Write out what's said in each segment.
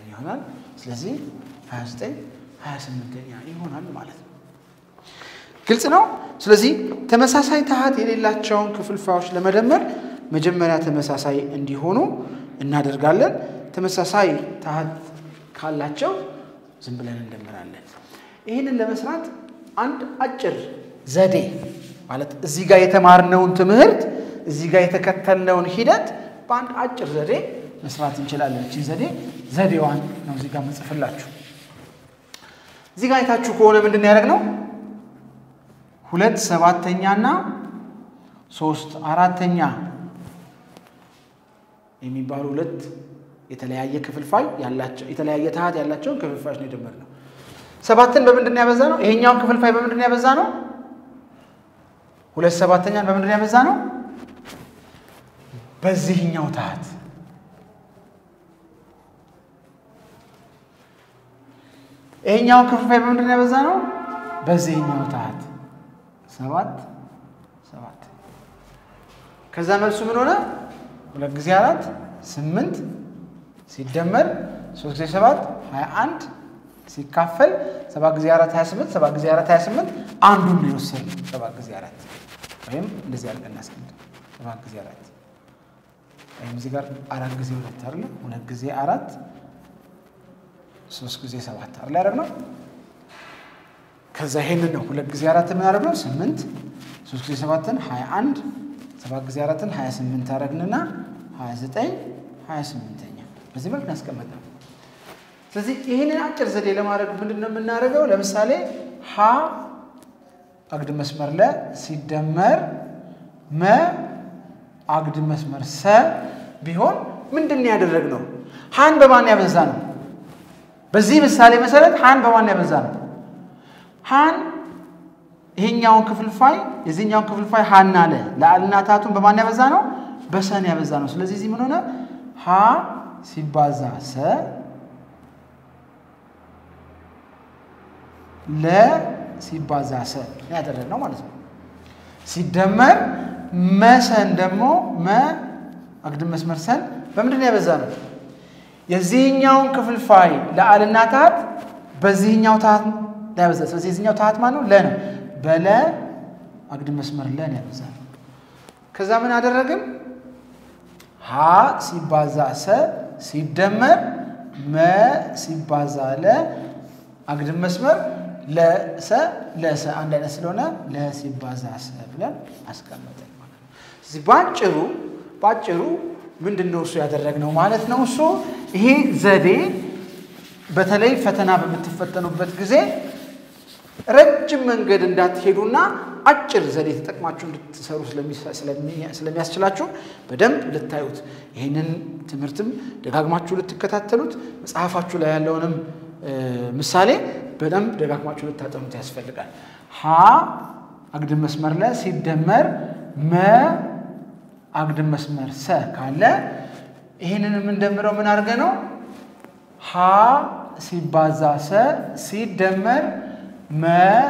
ይሆናል። ስለዚህ 29 28ኛ ይሆናል ማለት ነው። ግልጽ ነው። ስለዚህ ተመሳሳይ ታሃት የሌላቸውን ክፍልፋዮች ለመደመር መጀመሪያ ተመሳሳይ እንዲሆኑ እናደርጋለን። ተመሳሳይ ታሃት ካላቸው ዝም ብለን እንደምራለን። ይህንን ለመስራት አንድ አጭር ዘዴ ማለት እዚህ ጋር የተማርነውን ትምህርት እዚህ ጋር የተከተልነውን ሂደት በአንድ አጭር ዘዴ መስራት እንችላለን። እችን ዘዴ ዘዴዋን ነው እዚህ ጋር መጽፍላችሁ። እዚህ ጋር አይታችሁ ከሆነ ምንድን ያደረግነው ሁለት ሰባተኛና ሶስት አራተኛ የሚባሉ ሁለት የተለያየ ክፍልፋይ ያላቸው የተለያየ ታሃት ያላቸውን ክፍልፋዮች ነው የደመርነው። ሰባትን በምንድን ነው ያበዛ ነው? ይሄኛውን ክፍልፋይ በምንድን ነው ያበዛ ነው? ሁለት ሰባተኛን በምንድን ነው ያበዛ ነው? በዚህኛው ታሃት ይሄኛውን ክፍልፋይ በምንድን ነው ያበዛ ነው? በዚህኛው ታሃት ሰባት ሰባት። ከዛ መልሱ ምን ሆነ? ሁለት ጊዜ አራት ስምንት ሲደመር ሶስት ጊዜ ሰባት ሀያ አንድ ሲካፈል ሰባት ጊዜ አራት ሀያ ስምንት ሰባት ጊዜ አራት ሀያ ስምንት አንዱን ነው የወሰድነው። ሰባት ጊዜ አራት ወይም እንደዚህ አድርገን እናስቀምጥ። ሰባት ጊዜ አራት ወይም እዚህ ጋር አራት ጊዜ ሁለት አይደለ? ሁለት ጊዜ አራት ሶስት ጊዜ ሰባት አይደለ ያደረግነው። ከዛ ይሄንን ነው ሁለት ጊዜ አራት የምናደርገው ስምንት ሶስት ጊዜ ሰባትን ሀያ አንድ ሰባት ጊዜ አራትን ሀያ ስምንት አደረግንና ሀያ ዘጠኝ ሀያ ስምንተኛ በዚህ መልክ ያስቀመጥነው። ስለዚህ ይህንን አጭር ዘዴ ለማድረግ ምንድን ነው የምናደርገው? ለምሳሌ ሀ አግድም መስመር ለ ሲደመር መ አግድም መስመር ሰ ቢሆን ምንድን ነው ያደረግነው? ሀን በማን ያበዛ ነው? በዚህ ምሳሌ መሰረት ሀን በማን ያበዛ ነው? ሀን ይሄኛውን ክፍልፋይ የዚህኛውን ክፍልፋይ ሀና ለ ለአልና ታቱን በማን ያበዛ ነው? በሰን ያበዛ ነው። ስለዚህ እዚህ ምን ሆነ? ሀ ሲባዛ ሰ ለ ሲባዛ ሰ ያደረግነው ማለት ነው። ሲደመር መሰን ደግሞ መ አግድም መስመር ሰን በምንድን ነው ያበዛ ነው? የዚህኛውን ክፍልፋይ ለአልና ታሃት በዚህኛው ታሃት ላይ ያበዛ። ስለዚህ የዚህኛው ታሃት ማን ነው? ለ ነው። በለ አግድም መስመር ለ ነው ያበዛ ነው። ከዛ ምን አደረግን? ሀ ሲባዛ ሰ ሲደመር መ ሲባዛ ለ አግድም መስመር ለሰ ለሰ አንድ አይነት ስለሆነ ለ ሲባዛ ሰ ብለን አስቀመጠን ማለት ነው። ስለዚህ ባጭሩ ባጭሩ ምንድን ነው እሱ ያደረግነው ማለት ነው። እሱ ይሄ ዘዴ በተለይ ፈተና በምትፈተኑበት ጊዜ ረጅም መንገድ እንዳትሄዱና አጭር ዘዴ ተጠቅማችሁ እንድትሰሩ ስለሚያስችላችሁ በደንብ ልታዩት ይህንን ትምህርትም ደጋግማችሁ ልትከታተሉት መጽሐፋችሁ ላይ ያለውንም ምሳሌ በደንብ ደጋግማችሁ ልታጠኑት ያስፈልጋል። ሀ አግድም መስመር ለ ሲደመር መ አግድም መስመር ሰ ካለ ይህንን የምንደምረው ምን አድርገ ነው? ሀ ሲባዛ ሰ ሲደመር መ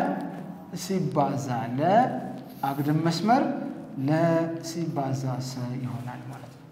ሲባዛ ለ አግድም መስመር ለ ሲባዛ ሰ ይሆናል ማለት ነው።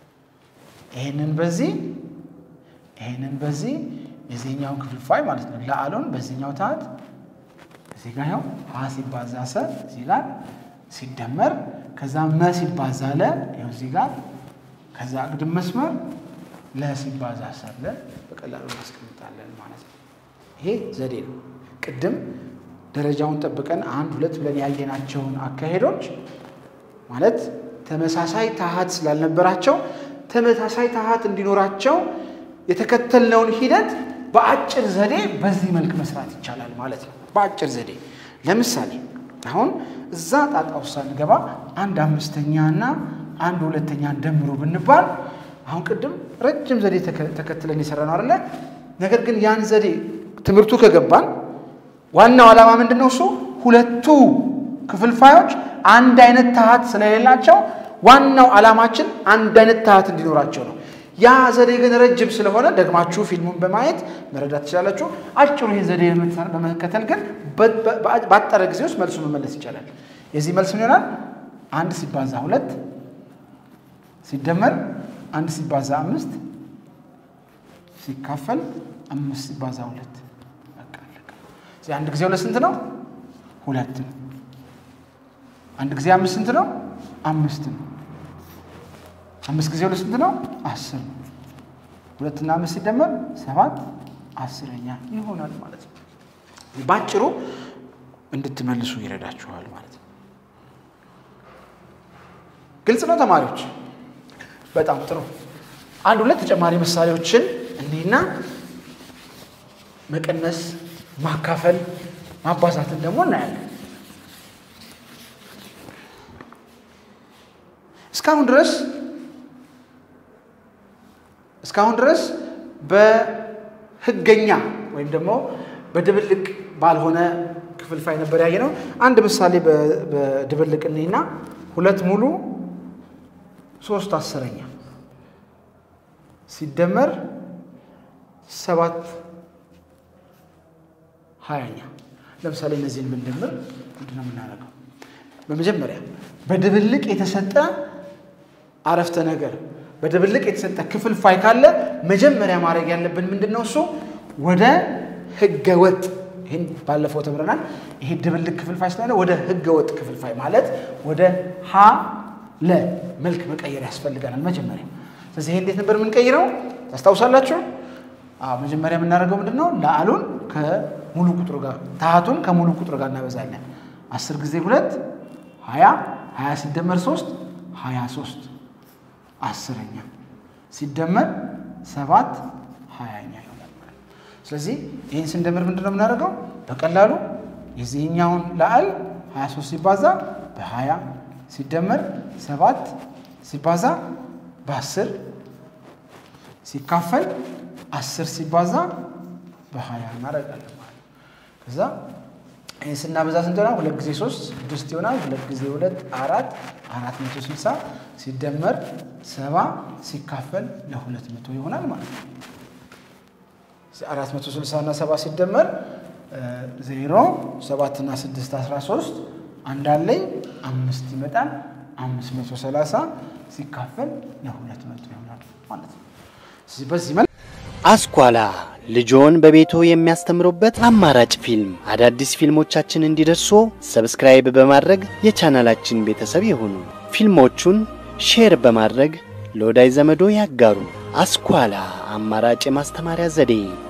ይህንን በዚህ ይህንን በዚህ የዚህኛውን ክፍልፋይ ማለት ነው ለአሎን በዚህኛው ታሃት እዚህ ጋር ያው ሀ ሲባዛ ሰ እዚህ ጋር ሲደመር ከዛ መ ሲባዛ ለ ይኸው እዚህ ጋር ከዛ አግድም መስመር ለ ሲባዛ ሰ ብለን በቀላሉ እናስቀምጣለን ማለት ነው። ይሄ ዘዴ ነው። ቅድም ደረጃውን ጠብቀን አንድ ሁለት ብለን ያየናቸውን አካሄዶች ማለት ተመሳሳይ ታሃት ስላልነበራቸው ተመሳሳይ ታሃት እንዲኖራቸው የተከተልነውን ሂደት በአጭር ዘዴ በዚህ መልክ መስራት ይቻላል ማለት ነው። በአጭር ዘዴ ለምሳሌ አሁን እዛ ጣጣ ውስጥ ሳንገባ አንድ አምስተኛ እና አንድ ሁለተኛ ደምሩ ብንባል አሁን ቅድም ረጅም ዘዴ ተከትለን የሰራ ነው አይደለ? ነገር ግን ያን ዘዴ ትምህርቱ ከገባን ዋናው ዓላማ ምንድን ነው? እሱ ሁለቱ ክፍልፋዮች አንድ አይነት ታሃት ስለሌላቸው ዋናው ዓላማችን አንድ አይነት ታሃት እንዲኖራቸው ነው። ያ ዘዴ ግን ረጅም ስለሆነ ደግማችሁ ፊልሙን በማየት መረዳት ትችላላችሁ። አጭሩ ይህ ዘዴ በመከተል ግን ባጠረ ጊዜ ውስጥ መልሱ መመለስ ይቻላል። የዚህ መልስ ምን ይሆናል? አንድ ሲባዛ ሁለት ሲደመር አንድ ሲባዛ አምስት ሲካፈል አምስት ሲባዛ ሁለት በቃ አለቀ። እዚህ አንድ ጊዜ ሁለት ስንት ነው? ሁለት ነው። አንድ ጊዜ አምስት ስንት ነው? አምስት ነው። አምስት ጊዜ ሁለት ስንት ነው? አስር ነው። ሁለትና አምስት ሲደመር ሰባት አስረኛ ይሆናል ማለት ነው። ባጭሩ እንድትመልሱ ይረዳችኋል ማለት ነው። ግልጽ ነው ተማሪዎች? በጣም ጥሩ። አንድ ሁለት ተጨማሪ ምሳሌዎችን እኒህና መቀነስ፣ ማካፈል፣ ማባዛትን ደግሞ እናያለን። እስካሁን ድረስ እስካሁን ድረስ በህገኛ ወይም ደግሞ በድብልቅ ባልሆነ ክፍልፋይ ነበር ያየ ነው። አንድ ምሳሌ በድብልቅ እኒህና ሁለት ሙሉ ሶስት አስረኛ ሲደመር ሰባት ሀያኛ። ለምሳሌ እነዚህን ብንደምር ምንድን ነው የምናደርገው? በመጀመሪያ በድብልቅ የተሰጠ አረፍተ ነገር በድብልቅ የተሰጠ ክፍልፋይ ካለ መጀመሪያ ማድረግ ያለብን ምንድን ነው? እሱ ወደ ህገ ወጥ ይህን ባለፈው ተምረናል። ይሄ ድብልቅ ክፍልፋይ ስለሆነ ወደ ህገ ወጥ ክፍልፋይ ማለት ወደ ሀ ለ መልክ መቀየር ያስፈልገናል መጀመሪያ። ስለዚህ ይሄ እንዴት ነበር የምንቀይረው ታስታውሳላችሁ? መጀመሪያ የምናደርገው ምንድን ነው? ለአሉን ከሙሉ ቁጥሩ ጋር ታሃቱን ከሙሉ ቁጥሩ ጋር እናበዛለን። አስር ጊዜ ሁለት ሀያ ሀያ ሲደመር ሶስት ሀያ ሶስት አስረኛ ሲደመር ሰባት ሀያኛ ይሆናል ማለት ነው። ስለዚህ ይህን ስንደምር ምንድን ነው የምናደርገው? በቀላሉ የዚህኛውን ለአል 23 ሲባዛ በ20 ሲደመር ሰባት ሲባዛ በ10 ሲካፈል 10 ሲባዛ በ20 እናደርጋለን ማለት ነው። ከዛ ይህን ስናበዛ ስንት ይሆናል? ሁለት ጊዜ ሶስት ስድስት ይሆናል። ሁለት ጊዜ ሁለት አራት አራት መቶ ስልሳ ሲደመር ሰባ ሲካፈል ለሁለት መቶ ይሆናል ማለት ነው። አራት መቶ ስልሳ እና ሰባ ሲደመር ዜሮ ሰባት እና ስድስት አስራ ሶስት አንዳለኝ አምስት ይመጣል። አምስት መቶ ሰላሳ ሲካፈል ለሁለት መቶ ይሆናል ማለት ነው። በዚህ መልክ አስኳላ ልጆን በቤቶ የሚያስተምሩበት አማራጭ ፊልም። አዳዲስ ፊልሞቻችን እንዲደርሱ ሰብስክራይብ በማድረግ የቻናላችን ቤተሰብ ይሁኑ። ፊልሞቹን ሼር በማድረግ ለወዳጅ ዘመዶ ያጋሩ። አስኳላ አማራጭ የማስተማሪያ ዘዴ